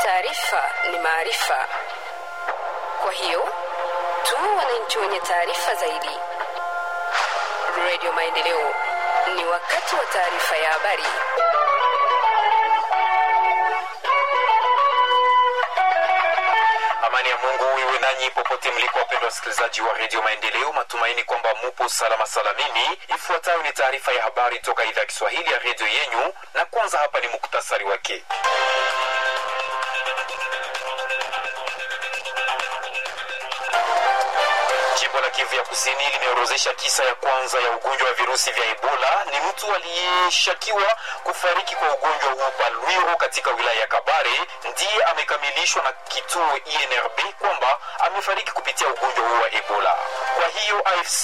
taarifa ni maarifa. Kwa hiyo tu wananchi wenye taarifa zaidi. Radio Maendeleo, ni wakati wa taarifa ya habari. Amani ya Mungu iwe nanyi popote mliko, wapendwa wasikilizaji wa redio Maendeleo. Matumaini kwamba mupo salama salamini. Ifuatayo ni taarifa ya habari toka idhaa ya Kiswahili ya redio yenyu, na kwanza hapa ni muktasari wake. Jimbo la Kivu ya Kusini limeorozesha kisa ya kwanza ya ugonjwa wa virusi vya Ebola. Ni mtu aliyeshakiwa kufariki kwa ugonjwa huu pa Lwiro katika wilaya ya Kabare, ndiye amekamilishwa na kituo INRB kwamba amefariki kupitia ugonjwa huu wa Ebola. Kwa hiyo AFC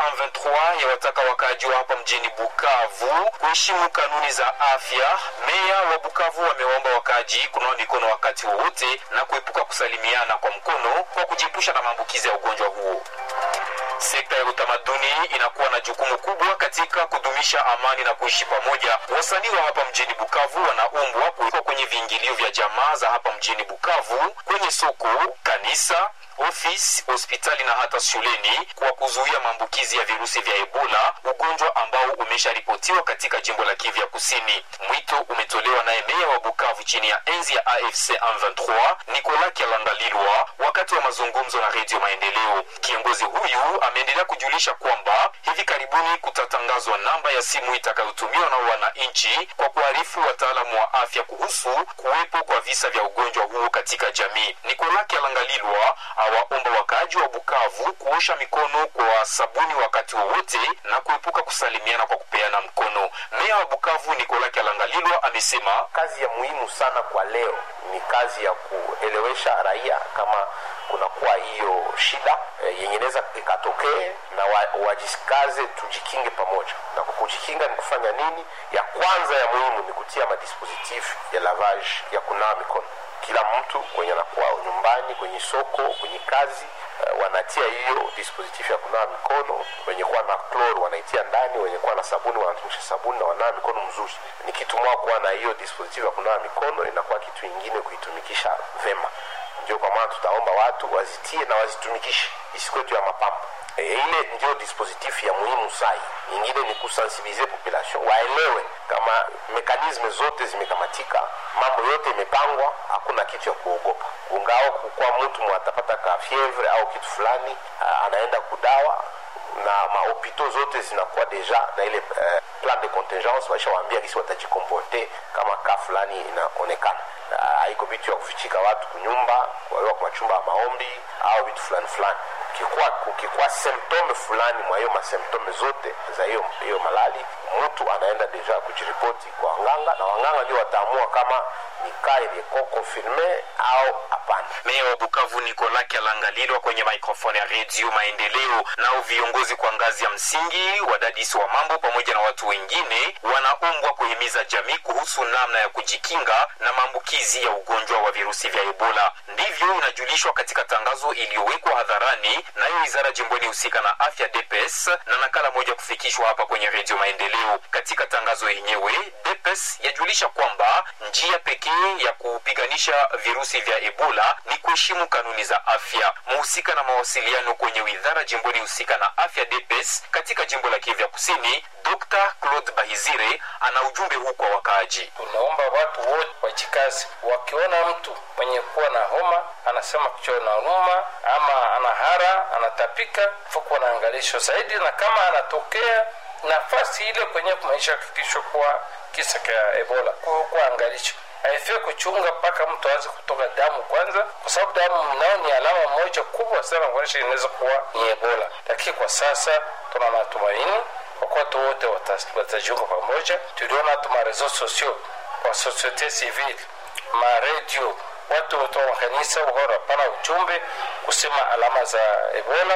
M23 yawataka wakaaji wa hapa mjini Bukavu kuheshimu kanuni za afya. Meya wa Bukavu wamewaomba wakaaji kunawa mikono wakati wowote na kuepuka kusalimiana kwa mkono kwa kujiepusha na maambukizi ya ugonjwa huo. Sekta ya utamaduni inakuwa na jukumu kubwa katika kudumisha amani na kuishi pamoja. Wasanii wa hapa mjini Bukavu wanaombwa kuwekwa kwenye viingilio vya jamaa za hapa mjini Bukavu, kwenye soko, kanisa, ofisi, hospitali na hata shuleni kwa kuzuia maambukizi ya virusi vya Ebola, ugonjwa ambao umesharipotiwa katika jimbo la Kivu ya Kusini. Mwito umetolewa naye meya wa Bukavu chini ya enzi ya AFC M23 Nicolas Kyalandalilwa wakati wa mazungumzo na Redio Maendeleo. Kiongozi huyu ameendelea kujulisha kwamba hivi karibuni kutatangazwa namba ya simu itakayotumiwa na wananchi kwa kuarifu wataalamu wa afya kuhusu kuwepo kwa visa vya ugonjwa huo katika jamii. Nicolas Kyalangalilwa awaomba wakaaji wa Bukavu kuosha mikono kwa sabuni wakati wowote na kuepuka kusalimiana kwa kupeana mkono. Meya wa Bukavu Nicolas Kyalangalilwa amesema kazi ya muhimu sana kwa leo ni kazi ya kuelewesha raia kama kunakuwa hiyo shida e, yenye inaweza ikatokee na wa, wajikaze tujikinge pamoja. Na kwa kujikinga ni kufanya nini? Ya kwanza ya muhimu ni kutia madispositif ya lavage ya kunawa mikono. Kila mtu kwenye anakuwa nyumbani, kwenye soko, kwenye kazi uh, wanatia hiyo dispositif ya kunawa mikono. Wenye kuwa na kloro wanaitia ndani, wenye kuwa na sabuni wanatumisha sabuni na wanawa mikono mzuri. Ni kitu moja kuwa na hiyo dispositif ya kunawa mikono, inakuwa kitu ingine kuitumikisha vema ndio kwa maana tutaomba watu wazitie na wazitumikishe isikwetu ya mapambo e, ile ndio dispositif ya muhimu sai nyingine ni kusensibilize population waelewe kama mekanisme zote zimekamatika mambo yote imepangwa hakuna kitu ya kuogopa ungao kukuwa mtu mwatapata ka fievre au kitu fulani anaenda kudawa na mahopito zote zinakuwa deja na ile uh, plan de contingence waishawaambia kisi watajikomporte kama ka fulani inaonekana haiko uh, vitu ya kufichika watu kunyumba kuwaiwa kwa machumba ya maombi au vitu fulani fulani kukikuwa, kukikuwa symptome fulani mwa hiyo masymptome zote za hiyo hiyo malali mtu anaenda deja kujiripoti kwa wanganga na wanganga ndio wataamua kama ni kaa iliyeko konfirme au hapana. Meya wa Bukavu Nicolas Kyalangalilwa kwenye mikrofoni ya redio Maendeleo. Nao viongozi kwa ngazi ya msingi, wadadisi wa mambo pamoja na watu wengine wanaombwa kuhimiza jamii kuhusu namna ya kujikinga na maambukizi ya ugonjwa wa virusi vya Ebola. Ndivyo inajulishwa katika tangazo iliyowekwa hadharani nayo wizara jimboni husika na afya DPS na nakala moja kufikishwa hapa kwenye redio Maendeleo. Katika tangazo yenyewe DPS yajulisha kwamba njia pekee ya kupiganisha virusi vya Ebola ni kuheshimu kanuni za afya. Mhusika na mawasiliano kwenye wizara jimboni husika na afya DPS katika jimbo la Kivu Kusini, Dr. Claude Bahizire ana ujumbe huu kwa wakaaji. Tunaomba watu wote wajikazi, wakiona mtu mwenye kuwa na homa anasema kichwa na ruma ama anahara anatapika, fuko naangalisho zaidi, na kama anatokea nafasi ile kwenye kumaisha hakikisho kuwa kisa cha Ebola kuwa angalisho haifai kuchunga mpaka mtu aanze kutoka damu kwanza, kwa sababu damu nao ni alama moja kubwa sana kuonyesha inaweza kuwa ni Ebola. Lakini kwa sasa tuna matumaini kwa kuwa watu wote watajiunga pamoja. Tuliona hata marezo sosio kwa societe civile, maredio, watu wote wa makanisa wakawa wanapana ujumbe kusema alama za Ebola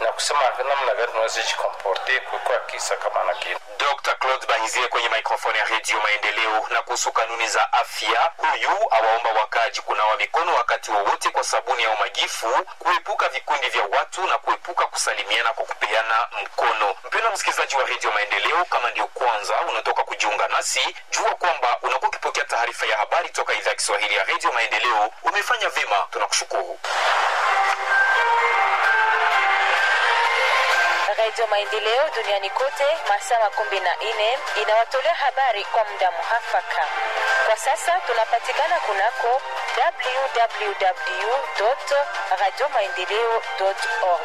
na kusema namna gani tunaweza jikomporte kuikuwa kisa kama na kile Dr. Claude Bahizie kwenye mikrofoni ya Redio Maendeleo. Na kuhusu kanuni za afya, huyu awaomba wakaji kunawa mikono wakati wowote kwa sabuni au majifu, kuepuka vikundi vya watu na kuepuka kusalimiana kwa kupeana mkono. Mpendwa msikilizaji wa Redio Maendeleo, kama ndio kwanza unatoka kujiunga nasi, jua kwamba unakuwa ukipokea taarifa ya habari toka idhaa ya Kiswahili ya Redio Maendeleo. Umefanya vyema, tunakushukuru. Radio Maendeleo duniani kote masaa makumi na nne inawatolea habari kwa muda muhafaka. Kwa sasa tunapatikana kunako www radio maendeleo org.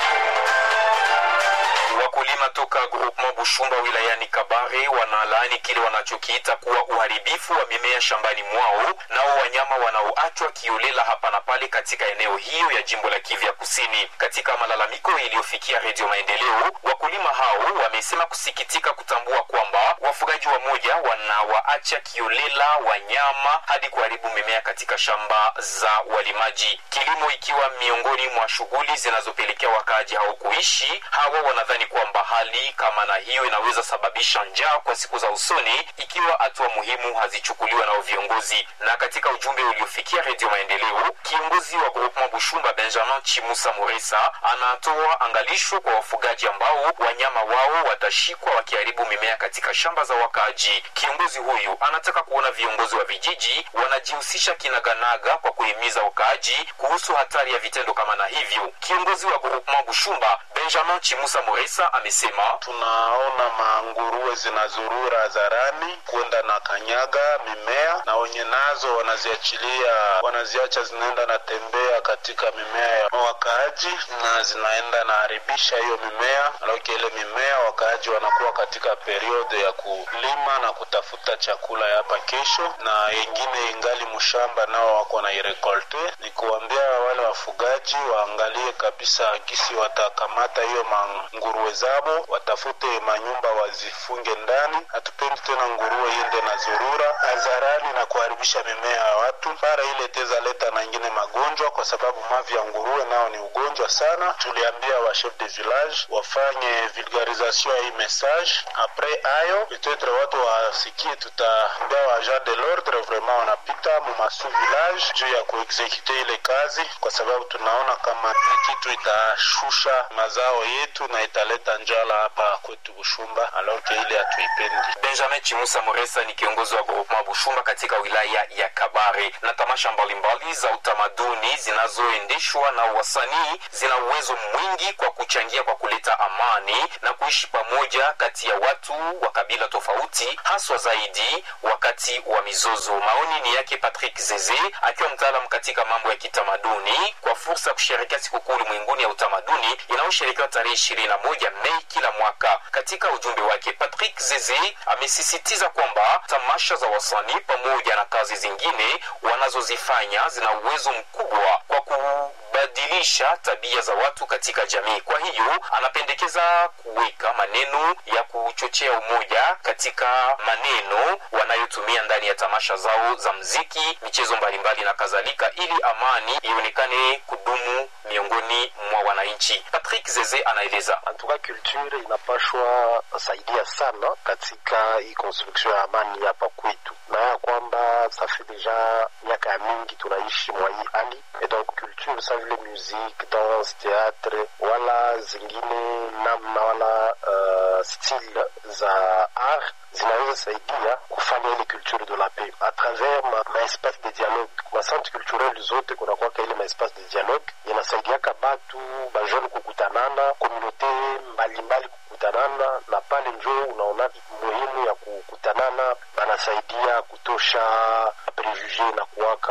Wakulima toka groupement Bushumba wilayani Kabare wanalaani kile wanachokiita kuwa uharibifu wa mimea shambani mwao, nao wanyama wanaoachwa kiolela hapa na pale katika eneo hiyo ya jimbo la Kivu ya Kusini. Katika malalamiko iliyofikia Redio Maendeleo, wakulima hao wamesema kusikitika kutambua kwamba wafugaji wa moja wanawaacha kiolela wanyama hadi kuharibu mimea katika shamba za walimaji, kilimo ikiwa miongoni mwa shughuli zinazopelekea wakaaji hao kuishi. Hawa wanadhani kwamba hali kama na hiyo inaweza sababisha njaa kwa siku za usoni ikiwa hatua muhimu hazichukuliwa nao viongozi. Na katika ujumbe uliofikia Redio Maendeleo, kiongozi wa groupement Bushumba Benjamin Chimusa Moresa anatoa angalisho kwa wafugaji ambao wanyama wao watashikwa wakiharibu mimea katika shamba za wakaaji. Kiongozi huyu anataka kuona viongozi wa vijiji wanajihusisha kinaganaga kwa kuhimiza wakaaji kuhusu hatari ya vitendo kama na hivyo. Kiongozi wa groupement Bushumba Benjamin Chimusa Moresa amesema tunaona manguruwe zinazurura hadharani kwenda na kanyaga mimea na wenye nazo wanaziachilia wanaziacha zinaenda na tembea katika mimea ya wakaaji na zinaenda na haribisha hiyo mimea alaoki ile mimea wakaaji wanakuwa katika periode ya kulima na kutafuta chakula ya hapa kesho na wengine ingali mshamba nao wako na irekolte ni kuambia wale wafugaji waangalie kabisa gisi watakamata hiyo manguruwe zabo watafute manyumba wazifunge ndani hatupendi tena nguruwe iende na zurura hadharani na kuharibisha mimea ya watu para ile teza leta na ingine magonjwa kwa sababu mavi ya nguruwe nao ni ugonjwa sana tuliambia wa chef de village wafanye vulgarisation ya hii message apres ayo petetre watu wasikie tutaambia wa agent de l'ordre vraiment wanapita mumasu village juu ya kuexekute ile kazi kwa sababu tunaona kama ni kitu itashusha mazao yetu na italeta njala hapa kwetu Bushumba, aloke ile hatuipendi. Benjamin Chimusa Moresa ni kiongozi wa groupement Bushumba katika wilaya ya Kabare. Na tamasha mbalimbali za utamaduni zinazoendeshwa na wasanii zina uwezo mwingi kwa kuchangia kwa kuleta amani na kuishi pamoja kati ya watu wa kabila tofauti, haswa zaidi wakati wa mizozo. Maoni ni yake Patrick Zeze akiwa mtaalam katika mambo ya kitamaduni kwa fursa ya kusherehekea sikukuu ulimwenguni ya utamaduni inayosherekewa tarehe ishirini na moja Mei kila mwaka. Katika ujumbe wake, Patrick Zeze amesisitiza kwamba tamasha za wasanii pamoja na kazi zingine wanazozifanya zina uwezo mkubwa kwa kubadilisha tabia za watu katika jamii. Kwa hiyo anapendekeza kuweka maneno ya kuchochea umoja katika maneno wanayotumia ndani ya tamasha zao za mziki, michezo mbalimbali na kadhalika, ili amani ionekane kudumu miongoni mwa wananchi. Patrick Zeze anaeleza. antuka culture inapashwa saidia sana katika hii construction ya amani hapa kwetu, na ya kwamba safi deja miaka ya mingi tunaishi mwa hii hali et donc culture sa vile musique, danse, théâtre wala zingine namna wala uh, style za art zinaweza saidia kufanya ile culture de la paix à travers ma, ma espace de dialogue ma centre culturel zote kunakwaka ile ma espace de dialogue inasaidiaka batu bajeune kukutanana komunote mbalimbali kukutanana na pale njo unaona muhimu ya kukutanana banasaidia kutosha prejuge na kuwaka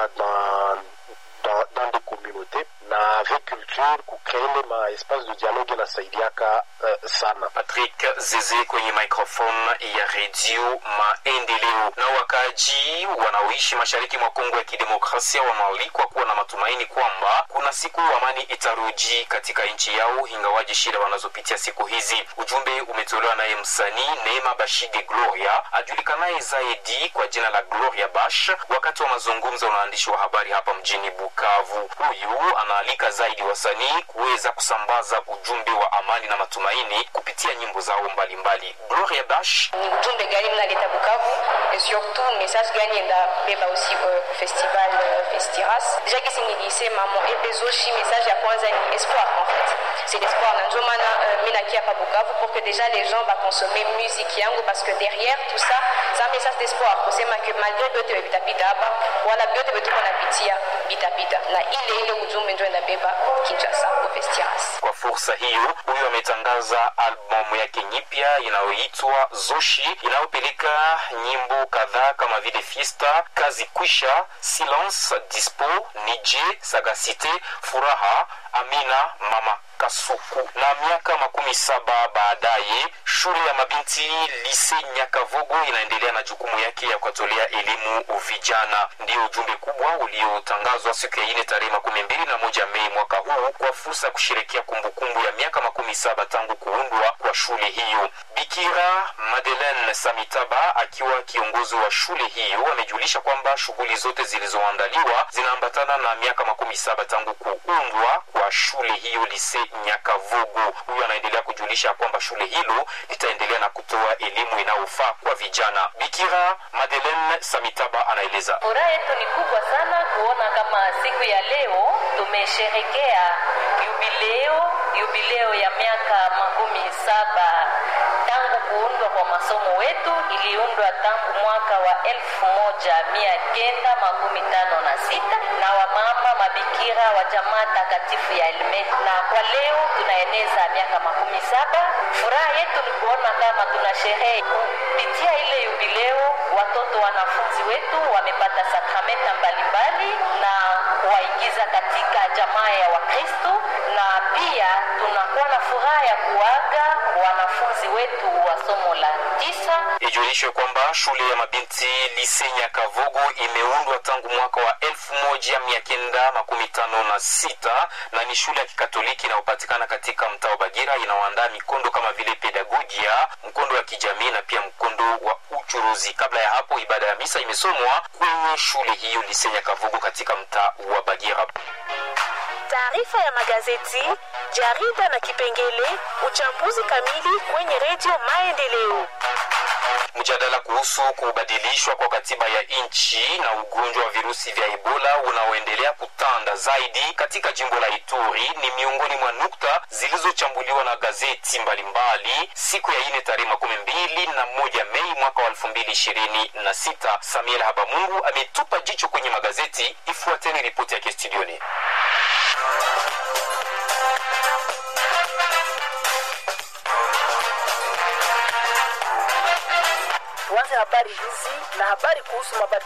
na dans, dans des communautés na avec culture kucreele ma espace de dialogue inasaidiaka uh, sana Patrick Patrick Zeze kwenye microphone ya redio Maendeleo. Na wakaaji wanaoishi mashariki mwa Kongo ya Kidemokrasia wanaalikwa kuwa na matumaini kwamba kuna siku amani itarudi katika nchi yao, ingawaji shida wanazopitia siku hizi. Ujumbe umetolewa naye msanii Neema Bashige Gloria ajulikanaye zaidi kwa jina la Gloria Bash wakati wa mazungumzo na waandishi wa habari hapa mjini Bukavu. Huyu anaalika zaidi wasanii kuweza kusambaza ujumbe wa amani na matumaini kupitia nyimbo zao mbalimbali. Gloria Bash ni ujumbe gani mnaleta Bukavu et surtout message gani endabeba aussi uh, festival uh, Festiras. Deja kisi nilisema mo epezoshi message ya kwanza ni espoir en fait c'est l'espoir na ndio maana uh, mi nakia pa Bukavu pour que déjà les gens va consommer musique yangu parce que derrière tout ça c'est un message d'espoir kusema que malgré vyote vitapita hapa wala vyote vyetuko napitia vitapita na ile ile ujumbe ndio inabeba Kinshasa kwa Festiras. Kwa fursa hiyo, huyu ametangaza albamu yake nyipya inayoitwa Zoshi inayopeleka nyimbo kadhaa kama vile Fiesta, Kazi Kwisha, Silence, Dispo, Nije, Sagacite, Furaha, Amina, Mama Kasuku. Na miaka makumi saba baadaye, shule ya mabinti Lise Nyakavogo inaendelea na jukumu yake ya kuwatolea elimu vijana. Ndio ujumbe kubwa uliotangazwa siku ya ine tarehe makumi mbili na moja Mei mwaka huu kwa fursa ya kusherekea kumbukumbu ya miaka makumi saba tangu kuundwa kwa shule hiyo. Bikira Madeleine Samitaba akiwa kiongozi wa shule hiyo amejulisha kwamba shughuli zote zilizoandaliwa zinaambatana na miaka makumi saba tangu kuundwa kwa shule hiyo Lise Nyakavugu. Huyu anaendelea kujulisha kwamba shule hilo litaendelea na kutoa elimu inayofaa kwa vijana. Bikira Madeleine Samitaba anaeleza. Furaha yetu ni kubwa sana kuona kama siku ya leo tumesherekea yubileo, yubileo ya miaka makumi saba tangu kuundwa kwa masomo wetu. Iliundwa tangu mwaka wa elfu moja mia kenda makumi tano na sita na wamama mabikira wa jamaa takatifu ya Elmet, na kwa leo tunaeneza miaka makumi saba. Furaha yetu ni kuona kama tuna sherehe kupitia ile yubileo, watoto wanafunzi wetu wamepata sakramenta mbalimbali na kuwaingiza katika jamaa ya Wakristo, na pia tunakuwa na furaha ya kuaga wanafunzi wetu wa somo la tisa. Ijulishwe kwamba shule ya mabinti Lise Nyakavogo imeundwa tangu mwaka wa elfu moja mia kenda makumi tano na sita na ni shule ya kikatoliki inayopatikana katika mtaa wa Bagira. Inaoandaa mikondo kama vile pedagogia, mkondo wa kijamii na pia mkondo wa uchuruzi. Kabla ya hapo, ibada ya misa imesomwa kwenye shule hiyo Lise Nyakavogo katika mtaa wa Bagira. Taarifa ya magazeti, jarida na kipengele uchambuzi kamili kwenye redio Maendeleo. Mjadala kuhusu kubadilishwa kwa katiba ya nchi na ugonjwa wa virusi vya Ebola unaoendelea kutanda zaidi katika jimbo la Ituri ni miongoni mwa nukta zilizochambuliwa na gazeti mbalimbali siku ya ine tarehe makumi mbili na moja Mei mwaka wa elfu mbili ishirini na sita. Samuel Habamungu ametupa jicho kwenye magazeti. Ifuateni ripoti yake studioni. Tuanze habari hizi na habari kuhusu mabadiliko